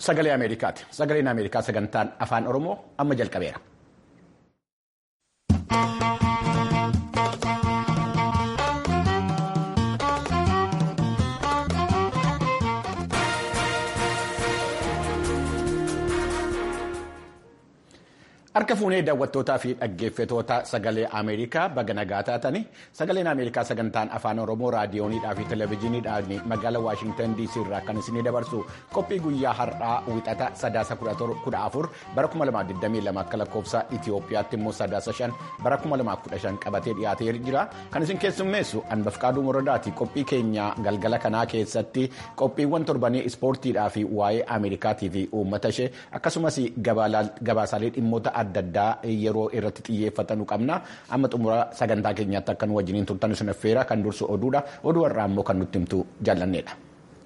sagalee Ameerikaati. Sagaleen Ameerikaa sagantaan afaan Oromoo amma jalqabeera. Harka fuunee daawwattootaa fi dhaggeeffatoota sagalee Ameerikaa baga nagaa taatanii sagaleen Ameerikaa sagantaan afaan Oromoo raadiyooniidhaa fi televezyiiniidhaan magaalaa Waashintan DC irraa kan isinii dabarsu qophii guyyaa har'aa wixata sadaasa kudha afur bara 2022 akka lakkoofsa Itoophiyaatti immoo sadaasa shan bara 2015 qabatee dhiyaatee jira. Kan isin keessummeessu Anbafqaaduu Moradaati qophii keenya galgala kanaa keessatti qophiiwwan torbanii ispoortiidhaa fi waa'ee Ameerikaatii fi uummata ishee akkasumas gabaasaalee dhimmoota adda addaa yeroo irratti xiyyeeffatanu qabna amma xumura sagantaa keenyaatti akka nu wajjiniin turtan sun affeera kan dursu oduudha oduu irraa immoo kan nutti himtu jaallanneedha.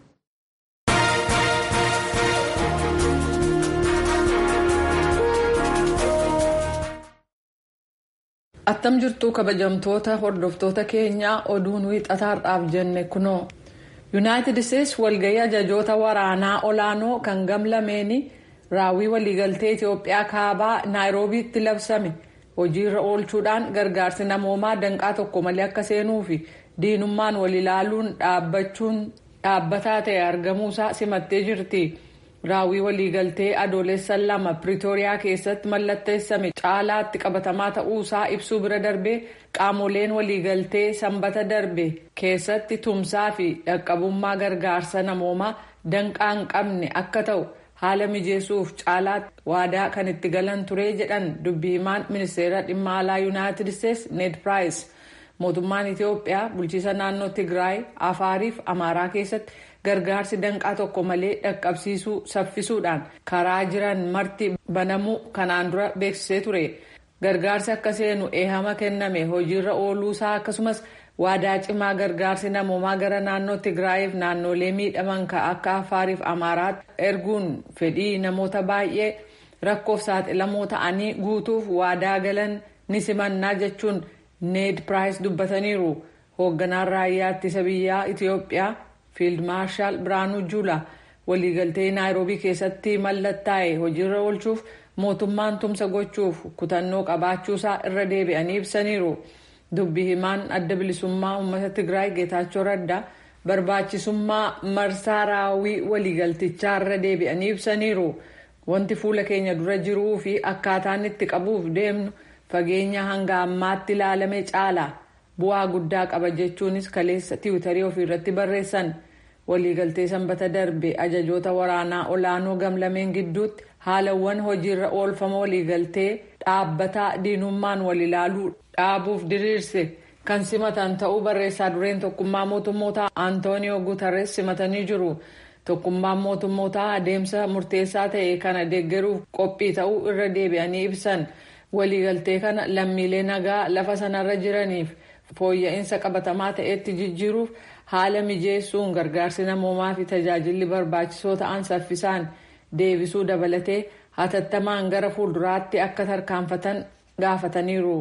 attam jirtuu kabajamtoota hordoftoota keenyaa oduun wiixataadhaaf jenne kunoo yuunaayitid isteetsi walgayii ajajoota waraanaa olaanoo kan gamlameeni. raawwii waliigaltee Itoophiyaa kaabaa naayiroobiitti labsame hojiirra oolchuudhaan gargaarsi namoomaa danqaa tokko malee akka seenuu fi diinummaan wal ilaaluun dhaabbachuun dhaabbataa ta'e argamuusaa simattee jirti. raawwii waliigaltee adoolessa lama piriitooriyaa keessatti mallatteessame caalaatti qabatamaa ta'uusaa ibsuu bira darbee qaamoleen waliigaltee sanbata darbe keessatti tumsaa fi dhaqqabummaa gargaarsa namoomaa danqaa hin qabne akka ta'u. haala mijeessuuf caalaatti waadaa kan itti galan ture jedhan dubbii himaan ministeera dhimma alaa yuunaayitid isteetsi ned piraayis mootummaan itiyoophiyaa bulchiisa naannoo tigraay afaariif amaaraa keessatti gargaarsi danqaa tokko malee dhaqqabsiisuu saffisuudhaan karaa jiran marti banamuu kanaan dura beeksisee ture gargaarsi akka seenu eehama kenname hojiirra ooluusaa akkasumas waadaa cimaa gargaarsi namoomaa gara naannoo tigraayiif naannolee miidhaman akka afaariif amaaraatti erguun fedhii namoota baay'ee rakkoof saaxilamoo ta'anii guutuuf waadaa galan ni simannaa jechuun need piraayis dubbataniiru hoogganaan raayyaa ittisa biyyaa itiyoophiyaa fiild maarshaal biraanuu juula waliigaltee naayiroobii keessatti mallattaa'e hojiirra oolchuuf mootummaan tumsa gochuuf kutannoo qabaachuusaa irra deebi'anii ibsaniiru. dubbi himaan adda bilisummaa uummata tigraay geetaachoo raddaa barbaachisummaa marsaa raawwii waliigaltichaa irra deebi'anii ibsaniiru wanti fuula keenya dura jiruu fi akkaataan itti qabuuf deemnu fageenya hanga ammaatti ilaalame caala bu'aa guddaa qaba jechuunis kaleessa tiwutarii ofiirratti barreessan waliigaltee sanbata darbe ajajoota waraanaa olaanoo gamlameen gidduutti haalawwan hojiirra oolfama waliigaltee dhaabbataa diinummaan wal ilaaluu dhaabuuf diriirse kan simatan ta'uu barreessaa dureen tokkummaa mootummoota antooniyoo guutares simatanii jiru tokkummaan mootummoota adeemsa murteessaa ta'e kana deeggaruuf qophii ta'uu irra deebi'anii ibsan waliigaltee kana lammiilee nagaa lafa sanarra jiraniif fooyya'insa qabatamaa ta'etti jijjiiruuf haala mijeessuun gargaarsi namoomaa fi tajaajilli barbaachisoo ta'an saffisaan deebisuu dabalatee hatattamaan gara fuulduraatti akka tarkaanfatan gaafataniiru.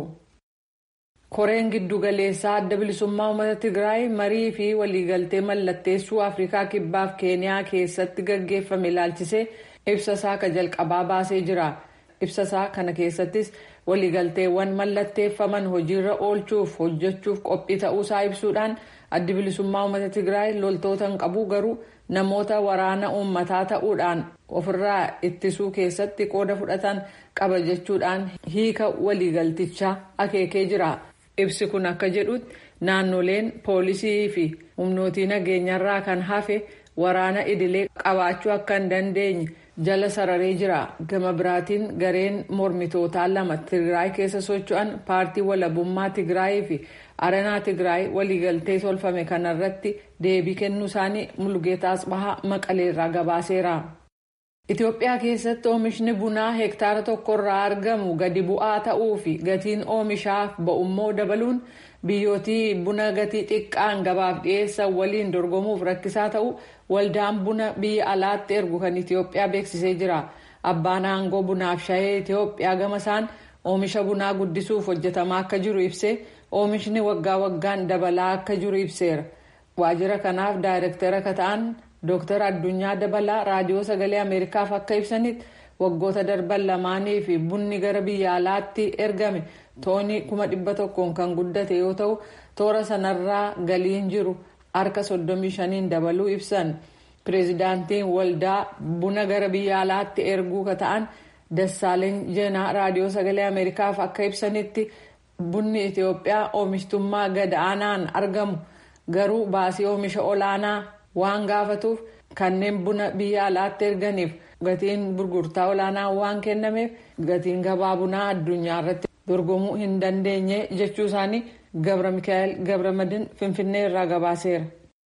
koreen giddu galeessaa adda bilisummaa uummata tigraay marii fi waliigaltee mallatteessuu afrikaa kibbaaf keeniyaa keessatti gaggeeffame ilaalchisee ibsasaa ka jalqabaa baasee jira ibsasaa kana keessattis waliigalteewwan mallatteeffaman hojiirra oolchuuf hojjechuuf qophii ta'uusaa ibsuudhaan addi bilisummaa uummata tigraay loltoota hin qabu garuu namoota waraana uummataa ta'uudhaan ofirraa ittisuu keessatti qooda fudhatan qaba jechuudhaan hiika waliigaltichaa akeekee jira. ibsi kun akka jedhutti naannoleen poolisii fi humnootii nageenyarraa kan hafe waraana idilee qabaachuu akka hin dandeenye jala sararee jira gama biraatiin gareen mormitootaa lama tigraay keessa socho'an paartii walabummaa tigraayii fi aranaa tigraay waliigaltee tolfame kanarratti deebii kennuu isaanii mulgeetaa asbahaa maqaleerraa gabaaseera. Itoophiyaa keessatti oomishni bunaa hektaara tokkorraa argamu gadi bu'aa ta'uu fi gatiin oomishaaf ba'ummoo dabaluun biyyootii buna gatii xiqqaan gabaaf dhiyeessan waliin dorgomuuf rakkisaa ta'uu waldaan buna biyya alaatti ergu kan Itoophiyaa beeksisee jira. Abbaan aangoo bunaaf shayee Itoophiyaa gama isaan oomisha bunaa guddisuuf hojjetamaa akka jiru ibsee oomishni waggaa waggaan dabalaa akka jiru ibseera. waajjira kanaaf daayirektara akka ta'an dooktar addunyaa dabalaa raadiyoo sagalee ameerikaaf akka ibsanitti waggoota darban lamaanii fi bunni gara biyya alaatti ergame toonii kuma dhibba tokkoon kan guddate yoo ta'u toora sanarraa galiin jiru harka 35 dabaluu ibsan pireezidaantiin waldaa buna gara biyya alaatti erguu ka ta'an dassaaleny jeenaa raadiyoo sagalee ameerikaaf akka ibsanitti bunni itiyoophiyaa oomishtummaa gad aanaan argamu garuu baasii oomisha olaanaa waan gaafatuuf kanneen buna biyya alaatti erganiif gatiin gurgurtaa olaanaa waan kennameef gatiin gabaa bunaa addunyaa irratti dorgomuu hin dandeenye jechuu isaanii gabra mikaa'el gabramadin finfinnee irraa gabaaseera.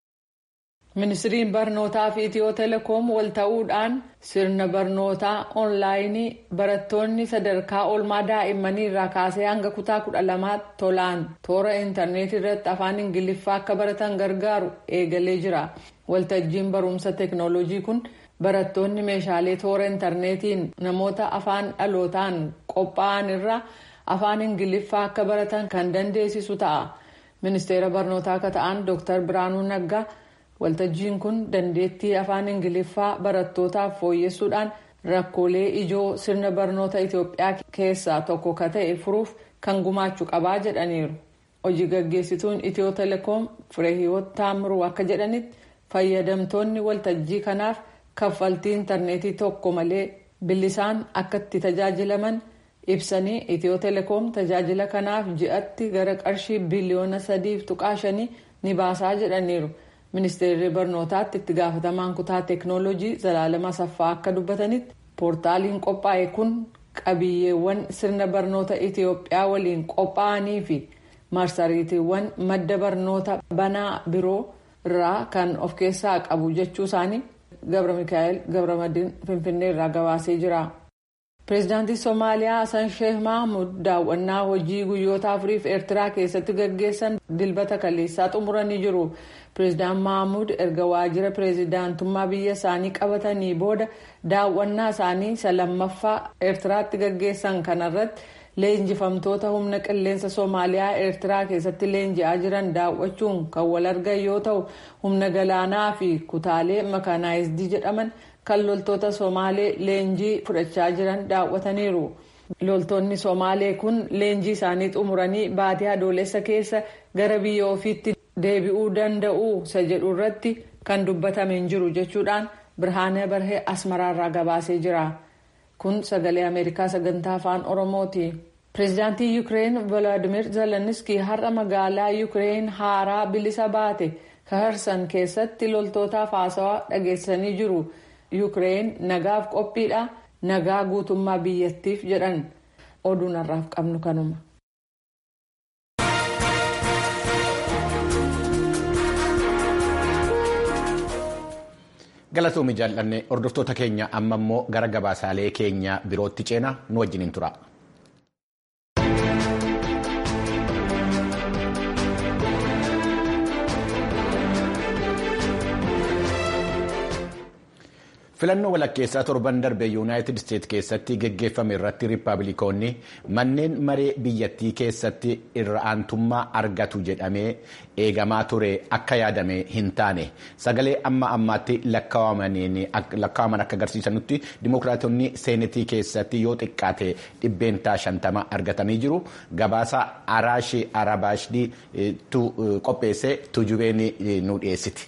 ministiriin barnootaa fi itiyoo telekoom wal ta'uudhaan sirna barnootaa oonlaayinii barattoonni sadarkaa oolmaa daa'immanii irraa kaasee hanga kutaa kudha lamaatti tolaan toora intarneetii irratti afaan ingiliffaa akka baratan gargaaru eegalee jira waltajjiin barumsa teeknooloojii kun barattoonni meeshaalee toora intarneetiin namoota afaan dhalootaan qophaa'an irraa afaan ingiliffaa akka baratan kan dandeessisu ta'a ministeera barnootaa akka ta'an dooktar biraanuu naggaa. waltajjiin kun dandeettii afaan ingiliffaa barattootaaf fooyyessuudhaan rakkoolee ijoo sirna barnoota itiyoophiyaa keessaa tokko ka ta'e furuuf kan gumaachuu qabaa jedhaniiru hojii gaggeessituun itiyoo telekoom fireehiwoot taamiruu akka jedhanitti fayyadamtoonni waltajjii kanaaf kaffaltii intarneetii tokko malee bilisaan akka itti tajaajilaman ibsanii itiyoo telekoom tajaajila kanaaf ji'atti gara qarshii biliyoona sadiif tuqaa shanii ni baasaa jedhaniiru. ministeerri barnootaatti itti gaafatamaan kutaa teeknooloojii zalaalama saffaa akka dubbatanitti poortaaliin qophaa'e kun qabiyyeewwan sirna barnoota itiyoophiyaa waliin qophaa'anii fi marsariitiiwwan madda barnoota banaa biroo irraa kan of keessaa qabu jechuu isaanii gabra mikaa'el gabramadiin finfinnee irraa gabaasee jira. pireezidaantii soomaaliyaa hasan sheeh mahmud daawwannaa hojii guyyoota afuriif eertiraa keessatti gaggeessan dilbata kaleessaa xumuranii jiru pireezidaan mahmud erga waajjira pireezidaantummaa biyya isaanii qabatanii booda daawwannaa isaanii isa lammaffaa eertiraatti gaggeessan kanarratti leenjifamtoota humna qilleensa soomaaliyaa eertiraa keessatti leenji'aa jiran daawwachuun kan wal argan yoo ta'u humna galaanaa fi kutaalee makaanaayizidii jedhaman. kan loltoota somaalee leenjii fudhachaa jiran daawwataniiru loltoonni somaalee kun leenjii isaanii xumuranii baatii adoolessa keessa gara biyya ofiitti deebi'uu danda'u isa jedhu irratti kan dubbatame hin jiru jechuudhaan birhaanee barhee asmaraarraa gabaasee jira kun sagalee ameerikaa sagantaa afaan oromooti. pireezidaantii yuukireen volodimir zeleniski har'a magaalaa yuukireen haaraa bilisa baate kaharsan keessatti loltootaaf haasawaa dhageessanii jiru. yuukireen nagaaf qophiidha nagaa guutummaa biyyattiif jedhan oduun har'aaf qabnu kanuma. galatoomii jaallanne hordoftoota keenya amma immoo gara gabaasaalee keenya birootti ceena nu wajjiniin tura. filannoo walakkeessaa torban darbe yuunaayitid isteet keessatti geggeeffame irratti riippaabilikoonni manneen maree biyyattii keessatti irra aantummaa argatu jedhamee eegamaa ture akka yaadame hin taane sagalee amma ammaatti lakkaa'aman akka agarsiisanutti dimokiraatonni seenetii keessatti yoo xiqqaate dhibbeentaa shantama argatanii jiru gabaasa araashii arabaashii qopheesse tujubeen nu dhiyeessiti.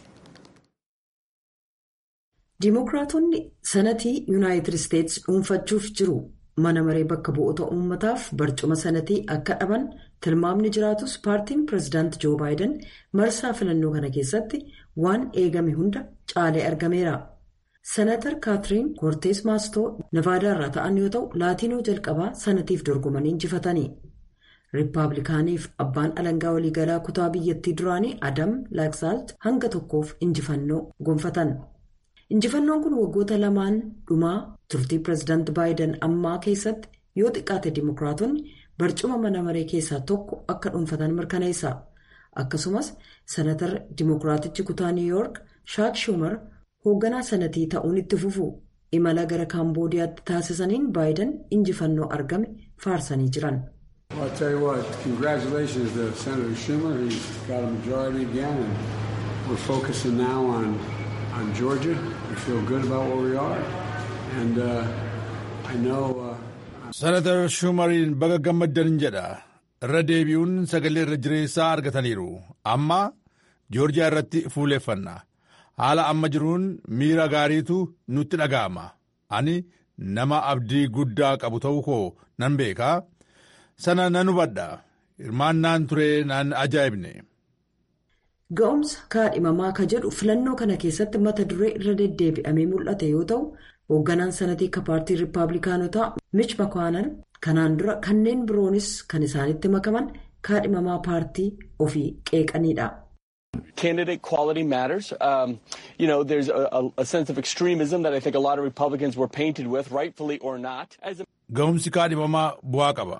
Dimookiraatonni sanatii yuunaayitid isteetsi dhuunfachuuf jiru mana maree bakka bu'oota uummataaf barcuma sanatii akka dhaban tilmaamni jiraatus paartiin pireezidaanti joo baayiden marsaa filannoo kana keessatti waan eegame hunda caalee argameera. Senatar kaatiriin koortees maastoo navaadaarraa ta'an yoo ta'u laatiinoo jalqabaa sanatiif dorgomanii injifatanii. Riippaabilikaaniif abbaan alangaa waliigalaa kutaa biyyattii duraanii Adam Laaksaalt hanga tokkoof injifannoo gonfatan. injifannoon kun waggoota lamaan dhumaa turtii pireezidaanti baayiden ammaa keessatti yoo xiqqaate dimookiraatonni barcuma mana maree keessaa tokko akka dhuunfatan mirkaneessa akkasumas senatar dimookiraatichi kutaa niw yoork shaak shumar hoogganaa sanatii ta'uun itti fufu imala gara kaamboodiyaatti taasisaniin baayiden injifannoo argame faarsanii jiran. on Georgia. We feel good about where we are. And uh, I know. Uh, Senator Shumariin baga gammaddan jedha. Irra deebi'uun sagalee irra jireessaa argataniiru. Amma Joorjiyaa irratti fuuleeffanna. Haala amma jiruun miira gaariitu nutti dhaga'ama. Ani nama abdii guddaa qabu ta'uu koo nan beekaa. Sana nan hubadha. Hirmaannaan ture naan ajaa'ibne. Ga'umsa kaadhimamaa ka jedhu filannoo kana keessatti mata duree irra deddeebi'amee mul'ate yoo ta'u, hoogganaan sanatii ka paartii Rippaabilikaanotaa Mich Makaanan kanaan dura kanneen biroonis kan isaanitti makaman kaadhimamaa paartii ofii qeeqanidha. Candidate quality matters. Um, you know, there's a, a sense of extremism that I think a lot of Republicans were painted with, rightfully or not. As a... Ga'umsi kaadhimamaa bu'aa qaba.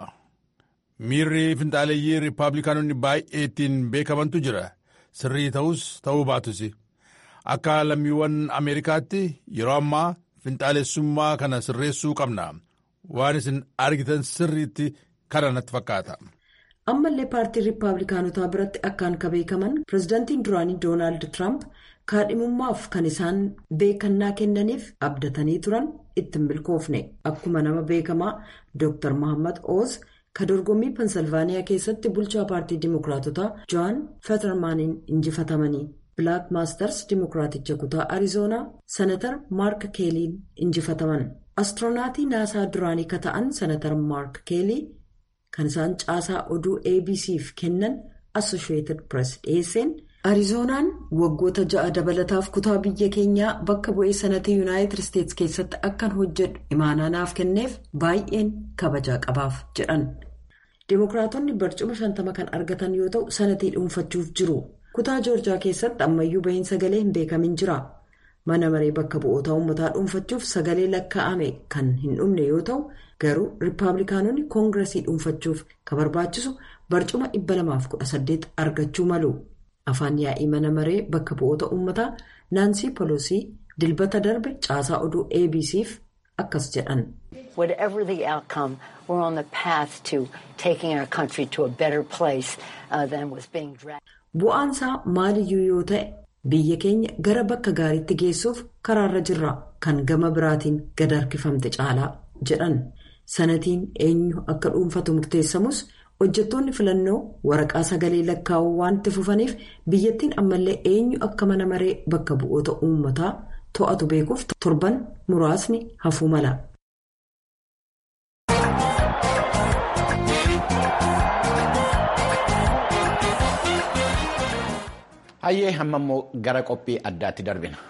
Miirri finxaaleeyyii Rippaabilikaanonni baay'ee ittiin beekamantu jira. Sirrii ta'us ta'uu baatus. Akka lammiiwwan Ameerikaatti yeroo ammaa finxaalessummaa kana sirreessuu qabna. Waan isin argitan sirriitti kana natti fakkaata. ammallee paartii riippaabilikaanotaa biratti akkaan ka beekaman pirezidaantiin duraanii doonaald tiraamp kaadhimummaaf kan isaan beekannaa kennaniif abdatanii turan ittiin milkoofne akkuma nama beekamaa dr mohammad oz ka dorgommii pensilvaaniyaa keessatti bulchaa paartii dimokiraatotaa joon fetermaaniin injifatamanii bilaak maastars dimokiraaticha kutaa arizoonaa senatar maark keeliin injifataman astiroonatii naasaa duraanii ka ta'an senatar maark keelii. kan isaan caasaa oduu abc'f kennan assosheeted press dhiyeesseen arizoonaan waggoota ja'a dabalataaf kutaa biyya keenyaa bakka bu'ee sanatii yuunaayitid isteetsi keessatti akkan hojjedhu imaanaa naaf kenneef baay'een kabajaa qabaaf jedhan dimokiraatonni barcuma shantama kan argatan yoo ta'u sanatii dhuunfachuuf jiru kutaa joorjaa keessatti ammayyuu bahiin sagalee hin beekamin jira. mana maree bakka bu'oota uummataa dhuunfachuuf sagalee lakkaa'ame kan hin dhumne yoo ta'u garuu riippaabilikaanonni koongiresii dhuunfachuuf kan barbaachisu barcuma 218 argachuu malu afaan yaa'ii mana maree bakka bu'oota uummataa naansii polosii dilbata darbe caasaa oduu abc'f akkas jedhan. Whatever the outcome, we're on the path to taking our country to a better place uh, than was being dragged. Bu'aansaa maaliyyuu yoo ta'e. biyya keenya gara bakka gaariitti geessuuf karaarra jirra kan gama biraatiin gad harkifamte caalaa jedhan sanatiin eenyu akka dhuunfatu murteessamus hojjettoonni filannoo waraqaa sagalee lakkaa'uu waan itti fufaniif biyyattiin ammallee eenyu akka mana maree bakka bu'oota uummataa to'atu beekuuf torban muraasni hafuu mala. Hayyee hamma immoo gara qophii addaatti darbina.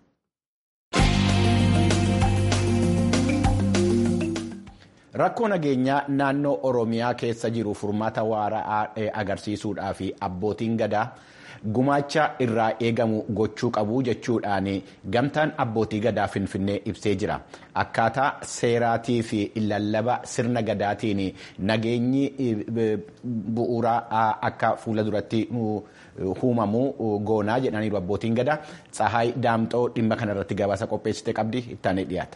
Rakkoo nageenyaa naannoo Oromiyaa keessa jiru furmaata waaraa agarsiisuudhaa fi abbootiin gadaa gumaacha irraa eegamu gochuu qabu jechuudhaan gamtaan abbootii gadaa finfinnee ibsee jira. Akkaataa seeraatii fi lallaba sirna gadaatiin nageenyi bu'uuraa akka fuula duratti uumamuu goonaa jedhaniiru abbootiin gadaa. Tsahaay Daamxoo dhimma kanarratti gabaasa qopheessite qabdi ittaanee dhiyaata.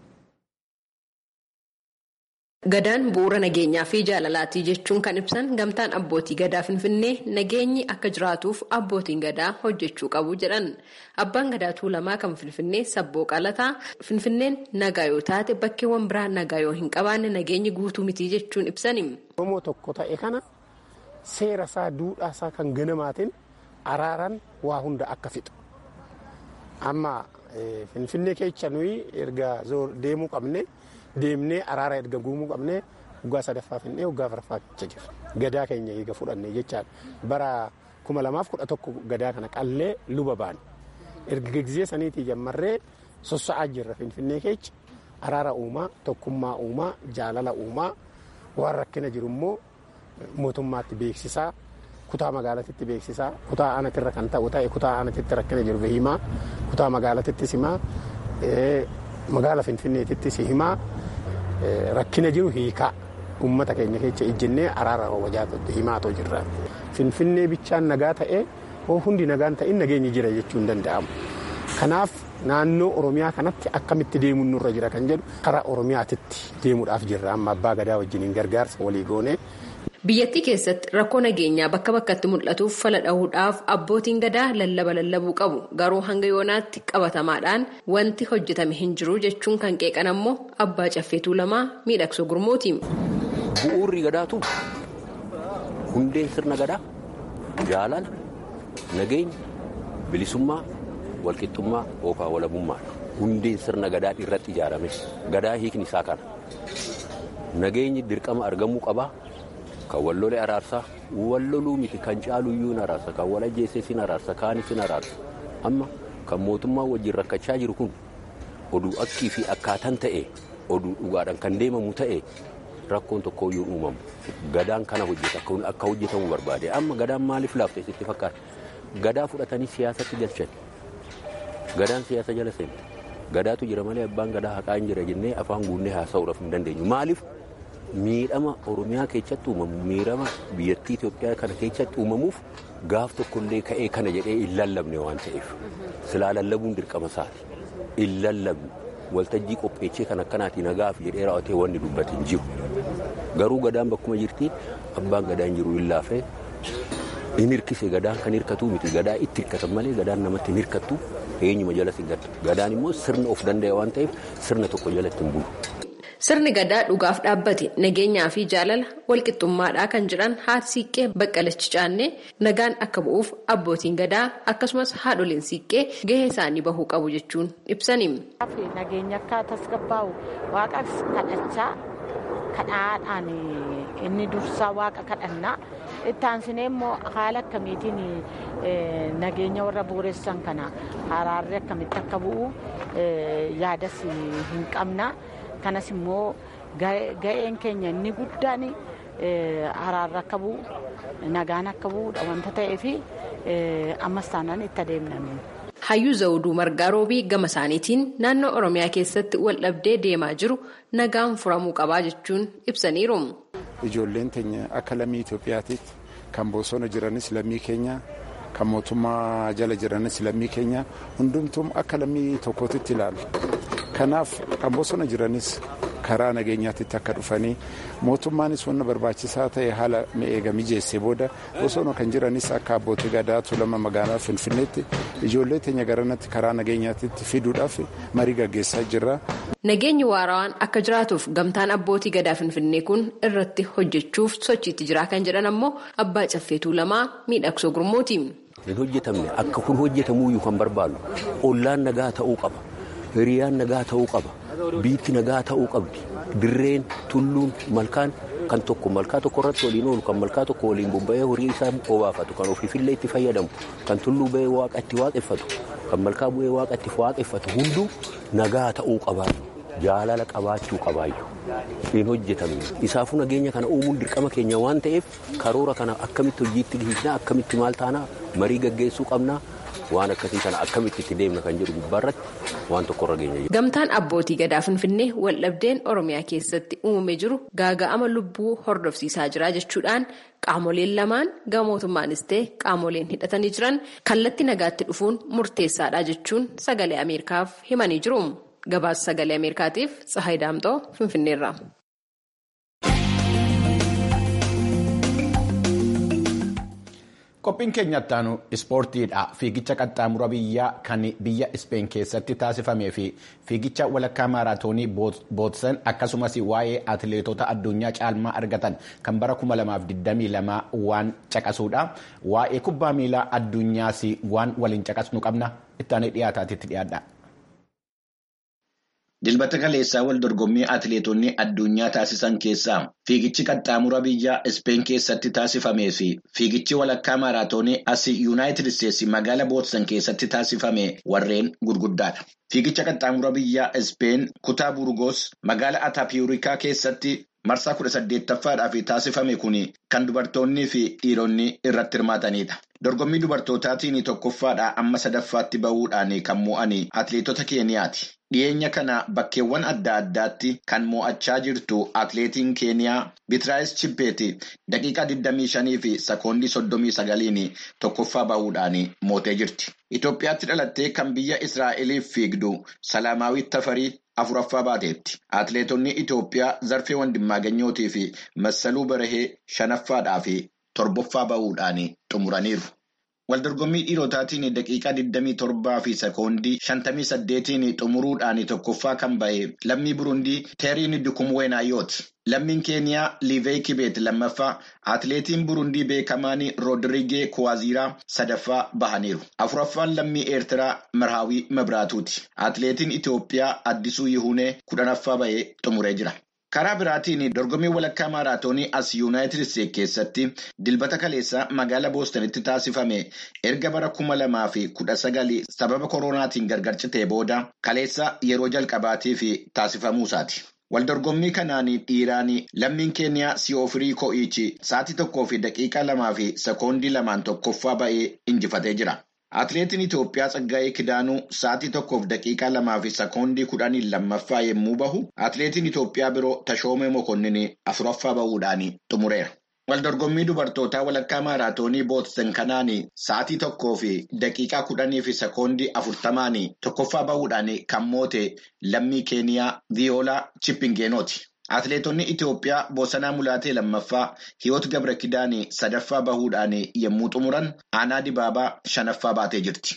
Gadaan bu'uura nageenyaa fi jaalalaatii jechuun kan ibsan gamtaan abbootii gadaa finfinnee nageenyi akka jiraatuuf abbootiin gadaa hojjechuu qabu jedhan. Abbaan gadaa tuulamaa kan finfinnee sabboo qalataa finfinneen nagaa yoo taate bakkeewwan biraa nagaa yoo hin qabaanne nageenyi guutuu mitii jechuun ibsani. Oromoo tokko ta'e kana seera isaa duudhaa isaa kan ganamaatiin araaran waa hunda akka fixu. Amma finfinnee keessa nuyi erga deemuu qabne. deemnee araara erga guumuu qabnee waggaa sadaffaa finnee waggaa afuraffaa keessa jira. Gadaa keenya eega fudhanne jechaadha. Bara kuma lamaaf kudha tokko gadaa kana qallee luba baane. Erga gizee saniitii jammarree sossa'aa jirra finfinnee keessa araara uumaa, tokkummaa uumaa, jaalala uumaa waan rakkina jiru immoo mootummaatti beeksisaa kutaa magaalatitti beeksisaa kutaa aanatirra kan ta'u ta'e kutaa aanatitti rakkina jiru himaa kutaa magaalatittis himaa magaala finfinneetittis himaa rakkina jiru hiikaa uummata keenya keessa ijjennee araara wajaatutti himaatoo jirra. Finfinnee bichaan nagaa ta'ee hoo hundi nagaan ta'in nageenyi jira jechuun danda'amu. Kanaaf naannoo Oromiyaa kanatti akkamitti deemuun nurra jira kan jedhu karaa Oromiyaatitti deemuudhaaf jirra amma abbaa gadaa wajjiniin gargaarsa walii goonee. biyyattii keessatti rakkoo nageenyaa bakka bakkatti mul'atuuf fala dhahuudhaaf abbootiin gadaa lallaba lallabuu qabu garuu hanga yoonaatti qabatamaadhaan wanti hojjetame hin jiru jechuun kan qeeqan ammoo abbaa caffeetuu lamaa miidhagsoo gurmuuti. bu'uurri gadaatu hundeen sirna gadaa jaalala nageenya bilisummaa walqixxummaa yookaan walabummaadha hundeen sirna gadaa irratti ijaarame gadaa hiikni isaa kana nageenyi dirqama argamuu qabaa kan wallole araarsaa walloluu miti kan caaluyyuu hin araarsa kan wal ajjeesee sin araarsa kaanis sin araarsa amma kan mootummaa wajjin rakkachaa jiru kun oduu akkii fi akkaataan ta'e oduu dhugaadhaan kan deemamu ta'e rakkoon tokkoyyuu uumamu gadaan kana hojjeta akka hojjetamu barbaade amma gadaan maaliif laafte sitti fakkaata gadaa fudhatanii siyaasatti galchan gadaan siyaasa jala seente gadaatu jira malee abbaan gadaa haqaa hin jira jennee afaan guunnee haasa'uudhaaf hin dandeenyu maaliif miidhama oromiyaa keessatti uumamu miidhama biyyattii Itoophiyaa kana keessatti uumamuuf gaaf tokkollee ka'ee kana jedhee hin lallabne waan ta'eef silaa lallabuun dirqama isaati hin lallabne waltajjii qopheechee kan akkanaatiin nagaaf jedhee raawwatee wanni dubbate hin jiru garuu gadaan bakkuma jirti abbaan gadaa hin jiru hin laafee hin hirkise gadaan kan hirkatu miti gadaa itti hirkatan malee gadaan namatti hin hirkattu eenyuma jala hin gaddu gadaan immoo sirna of danda'e waan ta'eef sirna tokko jalatti hin bulu. Sirni gadaa dhugaaf dhaabbate nageenyaa fi jaalala walqixxummaadhaa kan jedhan haati siiqqee baqqalachi caannee nagaan akka bu'uuf abbootiin gadaa akkasumas haadholiin siiqqee gahee isaanii bahuu qabu jechuun ibsaniim. Nageenya akka tasgabbaa'u waaqas kadhachaa kadhaadhaan inni dursaa waaqa kadhannaa itti aansinee immoo haala akkamiitiin nageenya warra booressan kana araarri akkamitti akka bu'u yaadas hin qabna. kanas immoo ga'een keenya inni guddaan araarri akka bu'u nagaan akka bu'uudha wanta ta'eef ammas taanaan itti adeemname. Hayyuu Zawuduu Margaa Roobii gama isaaniitiin naannoo Oromiyaa keessatti wal dhabdee deemaa jiru nagaan furamuu qabaa jechuun ibsaniiru. Ijoolleen teenya akka lammii Itoophiyaatiitti kan bosona jiranis lammii keenya kan mootummaa jala jiranis lammii keenya hundumtuu akka lammii tokkootitti ilaalu. kanaaf kan bosona jiranis karaa nageenyaatitti akka dhufanii mootummaanis wanna barbaachisaa ta'e haala mi'eega mijeessee booda bosona kan jiranis akka abbootii gadaa tulama magaalaa finfinneetti ijoollee teenya garanatti karaa nageenyaatitti fiduudhaaf marii gaggeessaa jirra. Nageenyi waarawaan akka jiraatuuf gamtaan abbootii gadaa finfinnee kun irratti hojjechuuf sochiitti jira kan jedhan ammoo abbaa caffeetuu lamaa miidhagsoo gurmuuti. Hin hojjetamne akka kun hojjetamuyyuu kan barbaadu ollaan nagaa ta'uu qaba. hiriyaan nagaa ta'uu qaba biitti nagaa ta'uu qabdi dirreen tulluun malkaan kan tokko malkaa tokko irratti waliin oolu kan malkaa tokko waliin bobba'ee horii isaa obaafatu kan ofiifillee itti fayyadamu kan tulluu ba'ee waaqa itti waaqeffatu kan malkaa bu'ee waaqa itti waaqeffatu hunduu nagaa ta'uu qabaayyu jaalala qabaachuu qabaayyu hin hojjetamne isaafuu nageenya kana uumuun dirqama keenya waan ta'eef karoora kana akkamitti hojiitti dhihiisnaa akkamitti maal taanaa marii gaggeessuu qabnaa. waan akkasii kana akkamitti itti deemna kan jedhu gubbaarratti waan tokkorra geenya Gamtaan abbootii gadaa finfinnee waldhabdeen oromiyaa keessatti uumamee jiru gaaga'ama lubbuu hordofsiisaa jira jechuudhaan qaamoleen lamaan gama mootummaanis ta'e qaamoleen hidhatanii jiran kallattii nagaatti dhufuun murteessaadha jechuun sagalee ameerikaaf himanii jiru gabaasa sagalee ameerikaatiif tsahayi daamxoo finfinneerra. Qophiin keenyatti aanu ispoortiidha. Fiigicha qaxxaamura biyyaa kan biyya Ispeen keessatti taasifamee fi fiigicha walakkaa maaraatoonii bootsan akkasumas waa'ee atileetota addunyaa caalmaa argatan kan bara 2022 waan caqasuudha. Waa'ee kubbaa miilaa addunyaas waan waliin caqasnu qabna. Ittaanee dhiyaataatitti dhiyaadha. Dilbata kaleessaa wal dorgommii atileetonni addunyaa taasisan keessaa fiigichi qaxxaamura biyya Ispeen keessatti taasifamee fi fiigichi walakkaa maaraatoonii asii yuunaayitid isteetsi magaala bootsan keessatti taasifame warreen gurguddaadha. Fiigicha qaxxaamura biyya Ispeen kutaa Burgos magaala Ataapiyurikaa keessatti marsaa kudha saddeettaffaadhaaf taasifame kun kan dubartoonnii fi dhiironni irratti hirmaatanidha. Dorgommii dubartootaatiin tokkoffaadhaa amma sadaffaatti bahuudhaan kan mo'an atileetota Keeniyaati. Dhiyeenya kana bakkeewwan adda addaatti kan mo'achaa jirtu atileetiin Keeniyaa Bitiraayis Chibbeeti daqiiqaa 25 fi sekoondii 39 tokkoffaa bahuudhaan mootee jirti. Itoophiyaatti dhalattee kan biyya Israa'eliif fiigdu Salaamaawwiit Tafarii afuraffaa baateetti. Atileetonni Itoophiyaa Zarfee Wandimmaaganyootii fi Massaluu Barahee shanaffaadhaa fi torbaffaa bahuudhaan xumuraniiru. Waldorgommii dhiirotaatiin daqiiqaa 27 fi sekoondii 58 xumuruudhaan tokkoffaa kan bahe lammii Burundii Teeriin Dukumweenaayooti. Lammiin Keeniyaa Liivey Kibeet lammaffaa atileetiin Burundii beekamaan Roodirigee Kuwaaziraa sadaffaa bahaniiru. Afuraffaan lammii Eertiraa Marhaawii Mabraatuuti. Atileetiin Itoophiyaa Addisuu Yihunee kudhanaffaa bahee xumuree jira. Karaa biraatiin dorgommii walakkaa maaraatoonii as yuunaayitid isteetsi keessatti dilbata kaleessaa magaalaa boostanitti taasifame erga bara kuma lamaa fi kudha sagalii sababa koronaatiin gargar citee booda kaleessa yeroo jalqabaatiif taasifamuusaati. Waldorgommii kanaan dhiiraan lammiin keeniyaa si'oofirii ko'iichi sa'aatii tokkoo fi daqiiqaa lamaa fi sekoondii lamaan tokkoffaa ba'ee injifatee jira. Atileetiin Itoophiyaa Tsaggaayee Kidaanuu sa'aatii tokkoof daqiiqaa lamaa fi sekoondii kudhanii lammaffaa yommuu bahu, atileetiin Itoophiyaa biroo Tashoomee Mokonnin afuraffaa bahuudhaan xumureera. Waldorgommii dubartootaa walakkaa maaraatoonii Bootsen kanaan sa'aatii tokkoo fi daqiiqaa kudhanii fi sekoondii afurtamaan tokkoffaa bahuudhaan kan moote lammii Keeniyaa Viyoolaa Chippingeenooti. Atileetonni Itoophiyaa Boosanaa Mulaatee lammaffaa Hiwoot Gabra Kidaanii sadaffaa bahuudhaan yommuu xumuran Aanaa Dibaabaa shanaffaa baatee jirti.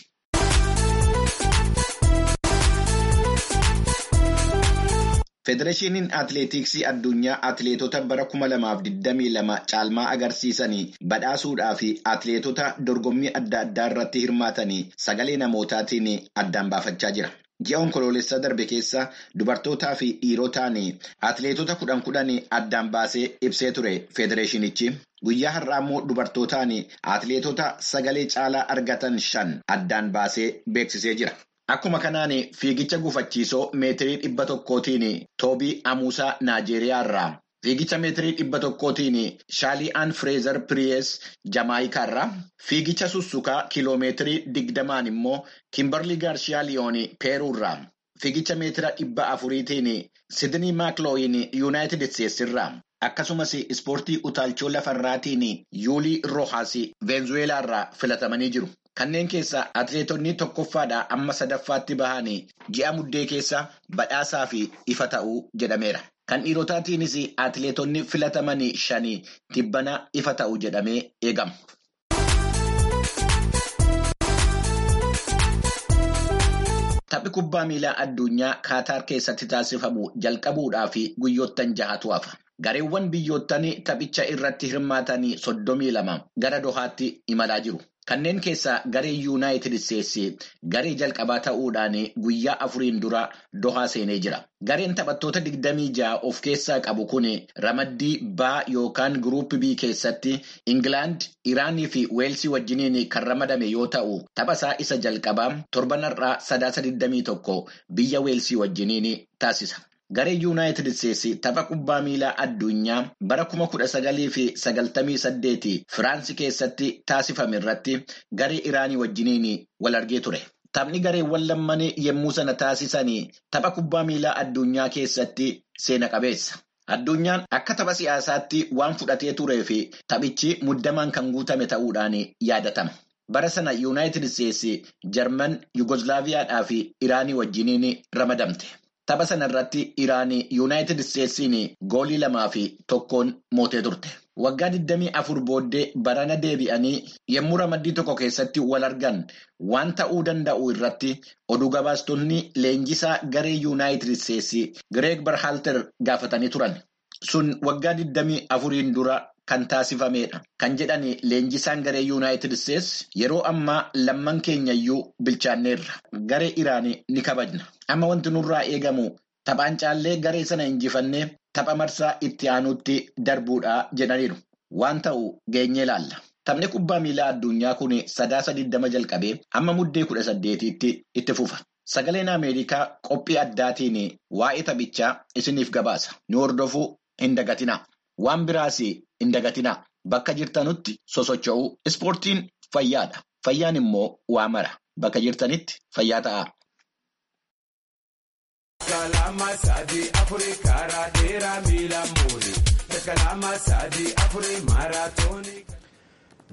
Federeeshiniin Atileetiksii addunyaa atileetota bara kuma lamaaf digdamii lama caalmaa agarsiisanii badhaasuudhaa fi atileetota dorgommii adda addaa irratti hirmaatanii sagalee namootaatiin addaan baafachaa jira. Ji'a onkoloolessaa darbe keessa dubartootaa fi dhiirotaan atileetota kudhan kudhan addaan baasee ibsee ture federeeshinichi. Guyyaa har'aa immoo dubartootaan atileetota sagalee caalaa argatan shan addaan baasee beeksisee jira. Akkuma kanaan fiigicha gufachiisoo meetirii dhibba tokkootiin Toobii Amuusaa Naajeeriyaa irraa fiigicha meetirii dhibba tokkootiin Shaali'aan Fireezer Piriyees Jamaayikaa irraa fiigicha sussukaa kiloomeetirii digdamaan immoo Kimberlii Gaarshiyaa Liyoonii Peeruu irraa fiigicha meetira dhibba afuriitiin Sidnii Maaklooyin Yuunaayitid Isteetsi irraa akkasumas ispoortii utaalchoo lafarraatiin Yuulii Roohaas Veenzuweelaa irraa filatamanii jiru. Kanneen keessaa atileetonni tokkoffaadhaa amma sadaffaatti bahanii ji'a muddee keessa badhaasaa fi ifa ta'uu jedhameera. Kan dhiirotaatiinis atileetonni filatamanii shanii tibbana ifa ta'u jedhamee eegama. Taphni kubbaa miilaa addunyaa Kaataar keessatti taasifamu jalqabuudhaa fi guyyoottan jahatu hafa. Gareewwan biyyoottan taphicha irratti hirmaatanii soddomii lama gara Dohaatti imalaa jiru. Kanneen keessaa garee yuunaayitid isteetsi garee jalqabaa ta'uudhaan guyyaa afuriin dura dohaa seenee jira. Gareen taphattoota digdamii ja'a of keessaa qabu kun ramaddii baa yookaan guruup bii keessatti Ingilaand, Iraanii fi Weelsii wajjiniin kan ramadame yoo ta'u, taphasaa isa jalqabaa torbanarraa sadaasa 21 biyya Weelsii wajjiniin taasisa. Garee yuunaayitid isteetsi tapha kubbaa miilaa addunyaa bara kuma kudha sagalii fi sagaltamii saddeeti Firaansii keessatti taasifame irratti garee Iraanii wajjiniin wal argee ture. Taphni gareewwan lamman yommuu sana taasisanii tapha kubbaa miilaa addunyaa keessatti seena qabeessa. Addunyaan akka tapha siyaasaatti waan fudhatee turee fi taphichi muddamaan kan guutame ta'uudhaan yaadatama. Bara sana yuunaayitid isteetsi Jarman, Yugoslaaviyaadhaa fi Iraanii wajjiniin ramadamte. Tapha sana irratti Iraanii yuunaayitid isteetsiin goolii lamaa fi tokkoon mootee turte. Waggaa 24 booddee barana deebi'anii yommuu ramaddii tokko keessatti wal argan waan ta'uu danda'u irratti oduu gabaastonni leenjisaa garee yuunaayitid isteetsi Gireeg Barhaalter gaafatanii turan. Sun waggaa 24 dura kan taasifamedha. Kan jedhan leenjisaan garee yuunaayitid isteetsi yeroo ammaa lamman keenyayyuu bilchaanneerra. Garee Iraanii ni kabajna. Amma wanti nurraa eegamu taphaan caallee garee sana injifannee tapha marsaa itti aanutti darbuudha jedhaniiru. Waan ta'u geenyee ilaalla. Taphni kubbaa miilaa addunyaa kun sadaasa 20 jalqabee amma muddee 18tti itti fufa. Sagaleen Ameerikaa qophii addaatiin waa'ee taphichaa isiniif gabaasa. Nu hordofuu hin dagatinaa. Waan biraas hin dagatinaa. Bakka jirtanutti sosocho'uu. Ispoortiin fayyaadha. Fayyaan immoo waa mara. Bakka jirtanitti fayyaa ta'aa.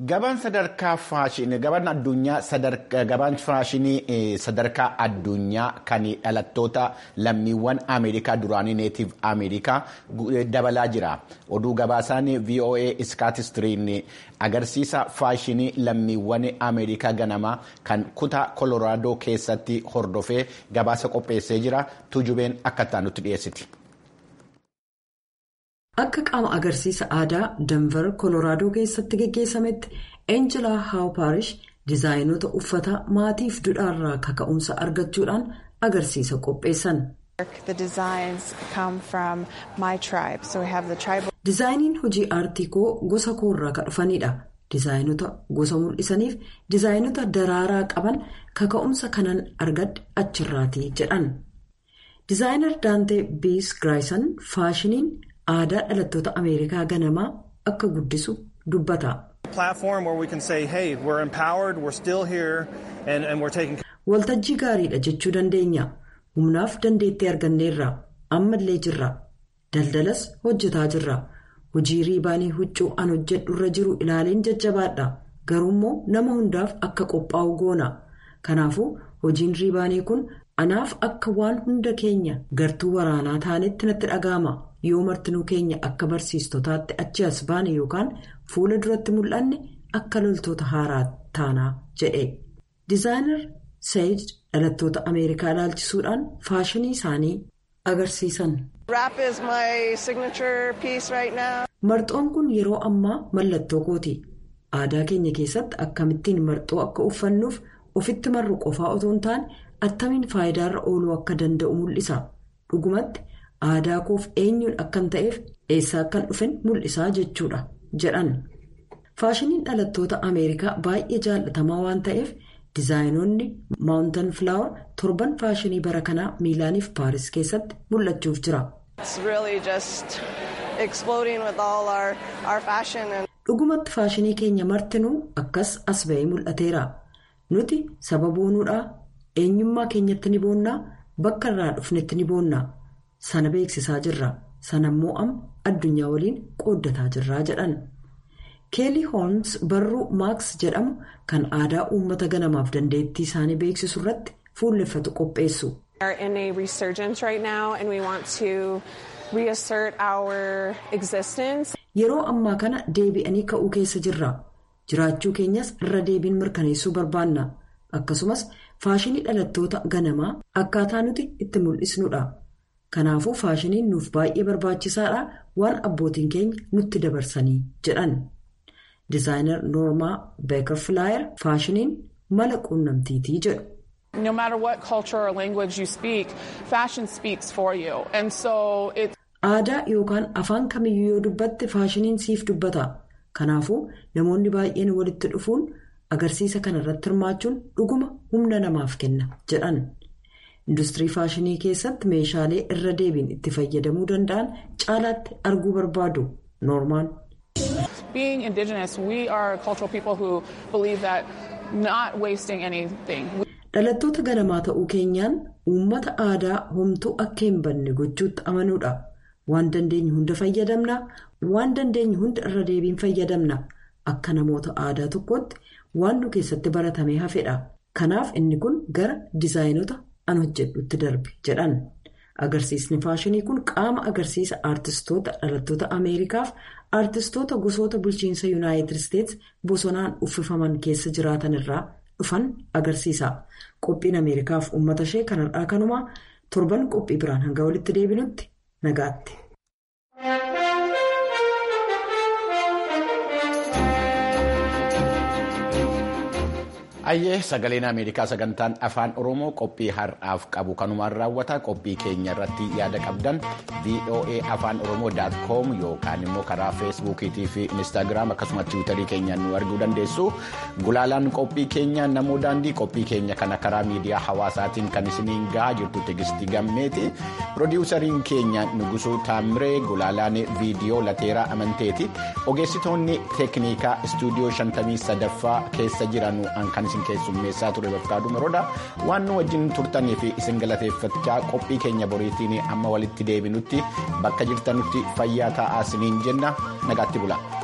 Gabaan sadarkaa faashinii gabaan addunyaa gabaan faashinii sadarkaa addunyaa kan dhalattoota lammiiwwan Ameerikaa duraanii neetiif Ameerikaa dabalaa jira. Oduu gabaasaan VOA Iskaatistiriin agarsiisa faashinii lammiiwwan Ameerikaa ganamaa kan kutaa Kolooraadoo keessatti hordofee gabaasa qopheessee jira. Tujubeen akka nutti dhiyeessiti. Akka qaama agarsiisa aadaa Danver Kolooraadoo keessatti geggeessametti Eenjelaa Haawpaarish diizaayinoota uffata maatiif dudhaarraa kaka'umsa argachuudhaan agarsiisa qopheessan. Diizaayiniin hojii aartii koo gosa koorraa kan dhufanidha. Diizaayinoota gosa mul'isaniif diizaayinoota daraaraa qaban kaka'umsa kanan argadhe achirraati jedhan. Diizaayinar Daantee Biis Giraayisan faashiniin aadaa dhalattoota Ameerikaa ganamaa akka guddisu dubbata. Waltajjii gaariidha jechuu dandeenya. Humnaaf dandeettii arganneerra. Ammallee jirra. Daldalas hojjetaa jirra. Hojii riibaanii huccuu an hojjedhu irra jiru ilaaleen jajjabaadha. Garuummoo nama hundaaf akka qophaa'u goona. Kanaafuu hojiin riibaanii kun anaaf akka waan hunda keenya gartuu waraanaa taanetti natti dhaga'ama. Yoo martinuu keenya akka barsiistotaatti achi as baane yookaan fuula duratti mul'anne akka loltoota haaraa taanaa jedhe. Dizaayinar Sayid dhalattoota Ameerikaa ilaalchisuudhaan faashinii isaanii agarsiisan. Marxoon kun yeroo ammaa mallattoo kooti. Aadaa keenya keessatti akkamittiin marxoo akka uffannuuf ofitti marru qofaa otoo hin taane attamiin faayidaarra ooluu akka danda'u mul'isa. Dhugumatti aadaa koof eenyuun akkan ta'eef eessaa akkan dhufan mul'isaa jechuudha jedhan. Faashiniin dhalattoota Ameerikaa baay'ee jaallatamaa waan ta'eef diizaayinoonni maawuntan filaawar torban faashinii bara kanaa miilaaniif paaris keessatti mul'achuuf jira. Dhugumatti faashinii keenya martinuu akkas as ba'ee mul'ateera. Nuti saba boonuudhaa eenyummaa keenyatti ni boonnaa bakka irraa dhufnetti ni boonnaa sana beeksisaa jirra sanammoo amma addunyaa waliin qooddataa jirraa jedhan. keelii hoons barruu maaks jedhamu kan aadaa uummata ganamaaf dandeettii isaanii beeksisu irratti fuulleffatu qopheessu. yeroo ammaa kana deebi'anii ka'uu keessa jirra jiraachuu keenyas irra deebiin mirkaneessuu barbaanna akkasumas faashinii dhalattoota ganamaa akkaataa nuti itti mul'isnudha kanaafuu faashiniin nuuf baay'ee barbaachisaadha waan abbootiin keenya nutti dabarsanii jedhan. Dizaayinar Noormaa Beeker Filaayer faashiniin mala quunnamtiitii jedhu. No matter what culture or language you speak, fashion speaks for you. And so it's... Aadaa yookaan afaan kamiyyuu yoo dubbatte faashiniin siif dubbata. Kanaafuu namoonni baay'een walitti dhufuun agarsiisa kana irratti hirmaachuun dhuguma humna namaaf kenna jedhan. Industirii faashinii keessatti meeshaalee irra deebiin itti fayyadamuu danda'an caalaatti arguu barbaadu. Noormaan. Being indigenous, we are cultural people who believe that not wasting anything. Dhalattoota ganamaa ta'uu keenyaan uummata aadaa homtuu akka hin banne gochuutti amanuudha. Waan dandeenyu hunda fayyadamna. Waan dandeenyu hunda irra deebiin fayyadamna. Akka namoota aadaa tokkootti waan nu keessatti baratamee hafedha. Kanaaf inni kun gara dizaayinota an hojjedhutti darbe jedhan. Agarsiisni faashinii kun qaama agarsiisa aartistoota dhalattoota Ameerikaaf aartistoota gosoota bulchiinsa Yuunaayitid Isteets bosonaan uffifaman keessa jiraatan irraa dhufan agarsiisa. Qophiin Ameerikaaf uummata ishee kanarraa kanumaa torban qophii biraan hanga walitti deebinutti nagaatti. Ayyee sagaleen Ameerikaa sagantaan afaan Oromoo qophii har'aaf qabu kanumaan raawwata qophii keenya irratti yaada qabdan VOA afaan Oromoo daat koom yookaan immoo karaa feesbuukiitii fi inistaagiraam akkasumas tiwiitarii keenyaan nu arguu dandeessu gulaalaan qophii keenya namoo daandii qophii keenya kana karaa miidiyaa hawaasaatiin kan isiniin gahaa jirtu tegistii gammeeti piroodiwusariin keenya nugusuu taamiree gulaalaan viidiyoo lateeraa amanteeti ogeessitoonni teeknikaa istuudiyoo shantamii sadaffaa keessa jiran kan isin keessummeessaa ture bakkaadhu maroodha waan nu wajjin turtanii fi isin galateeffachaa qophii keenya boriitiin amma walitti deebinutti bakka jirtanutti fayyaa taa'aa isiniin jenna nagaatti bula.